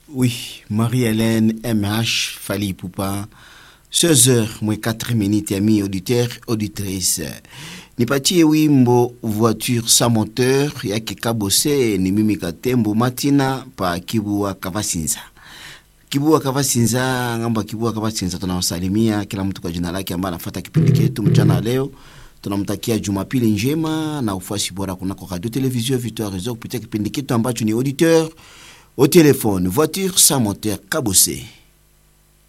Oui, Marie-Hélène MH Fali Poupa. 16h moins 4 minutes, amis auditeurs, auditrices. Nipatie wimbo voiture sans moteur yake Kabose ni mimi Katembo Matina pa Kibua Kavasinza. Kibua Kavasinza, ngamba Kibua Kavasinza, tunawasalimia kila mtu kwa jina lake ambaye anafuata kipindi chetu mchana leo. Tunamtakia Jumapili njema na ufuasi bora kunako Radio Television Victoire Réseau kupitia kipindi chetu ambacho ni auditeur au téléphone voiture sans moteur Kabose.